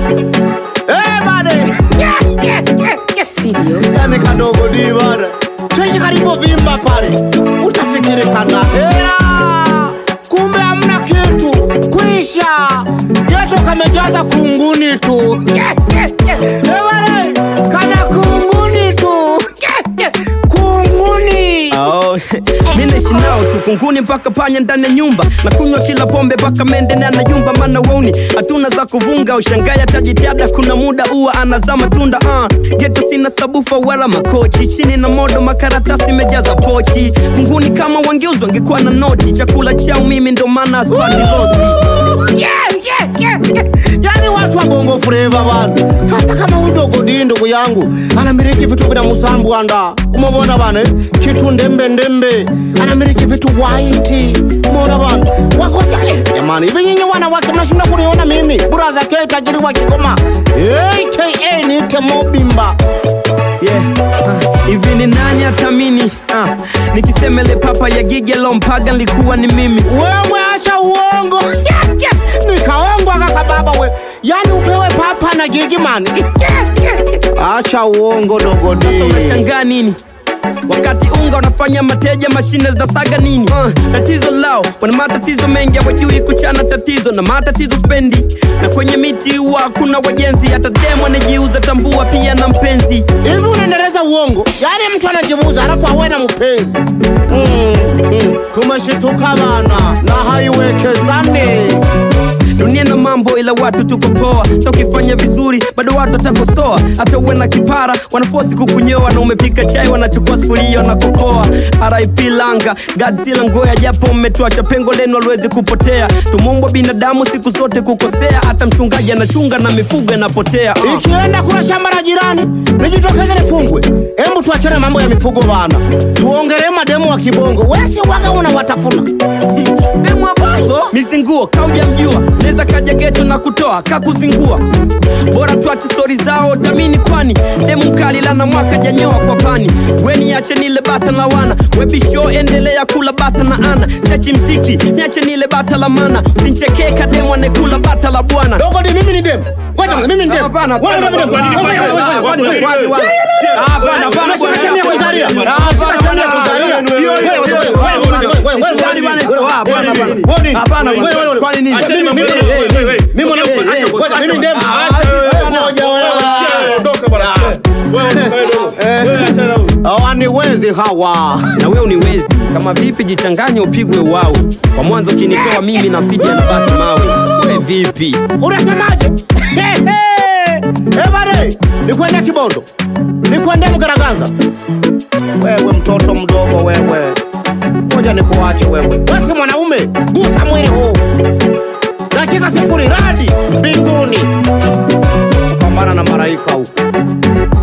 Eh, bade. Yani kadogo di bade. Chenye karibu vimba pale. Utafikiri kana hera. Kumbe hamna kitu. Kuisha. Geto kamejaza kunguni tu. Eh, bade. Kana kunguni tu. Kunguni. Oh, mi naishi nao tu kunguni mpaka panya ndani ya nyumba na kunywa kila pombe mpaka mende na yumba mana wauni hatuna za kuvunga ushangaya tajitiada kuna muda uwa anazaa matunda uh. geto sina sabufa wala makochi chini na modo makaratasi mejaza pochi kunguni kama wangeuzwa wangekuwa na noti chakula chao mimi ndo maana spati losi Yeah, yeah, yeah, yeah. yani watu wa bongo fleva bana sasa kama udogo di ndugu yangu anamiliki vitu vina musambu anda umebona bana eh? kitu ndembe ndembe anamiliki vitu waiti mona bana wakosa eh, jamani hivi nyinyi wanawake mnashinda kuniona mimi buraza ke tajiri wa kigoma aka nite mobimba yeah. uh, hivi ni nani atamini uh, nikisemele papa ya gigi alompaga nilikuwa ni mimi wewe acha uongo Yeah, yeah. nikaongwa kaka baba we yani upewe papa na gigi mani acha uongo dogodi sasa unashangaa nini wakati unga unafanya mateja mashine zinasaga nini uh, tatizo lao wana matatizo mengi hawajui kuchana tatizo na matatizo spendi na kwenye miti huwa kuna wajenzi hata demu anajiuza tambua pia na mpenzi hivi unaendeleza uongo yaani mtu anajibuza alafu awe na mpenzi mm, mm. tumeshituka bana na haiwekezane dunia na mambo ila watu tuko poa tokifanya vizuri bado watu watakosoa hata uwe na kipara wanafosi kukunyoa na umepika chai wanachukua sufuria na kokoa rip langa godzilla ngoya japo mmetuacha pengo lenu aliwezi kupotea tumumbwa binadamu siku zote kukosea hata mchungaji anachunga na mifugo inapotea uh. ikienda kuna shamba la jirani nijitokeze nifungwe hebu tuachane mambo ya mifugo bana tuongelee mademu wa kibongo wesi waga unawatafuna demu wa bongo mizinguo kauja mjua neza kaja geto na kutoa kakuzingua bora tuache stori zao tamini kwani demu mkali lana mwaka janyoa kwa pani weni ache nile bata la wana webisho endelea kula bata na ana siachi mziki niache nile bata la mana usinchekee kademu anekula bata la bwana dogo ni mimi ni demu ngoja kwanza, mimi ni demu Hapana, hapana, Wewe ni demu. hapana, Ngoja, ngoja, ngoja, hapana, ngoja, ngoja. hapana, hapana. Hapana, hapana, Unashika sehemu ya bwana. kuzalia. Hapana, Unashika sehemu ya hapana, kuzalia. hapana, Wewe, wewe, wewe, wewe, wewe, wewe, wewe, wewe, Kwani bwana, wewe, hapana, wewe, hapana. wewe, nini? Hapana, Wewe, wewe, wewe. kwani nini? Mimi, mimi, mimi, mimi, mimi mwanamke. Ngoja, mimi ni demu. Ngoja, wewe. Hawaniwezi hawa na wewe uniwezi kama vipi jichanganye upigwe uwawe kwa mwanzo kinitoa mimi na fidi anabaki mawe we vipi unasemaje ebare nikwende kibondo nikwende mgaraganza wewe mtoto mdogo wewe moja nikuache wewe wesi mwanaume gusa mwili huu dakika sifuri radi mbinguni pambana na maraika huko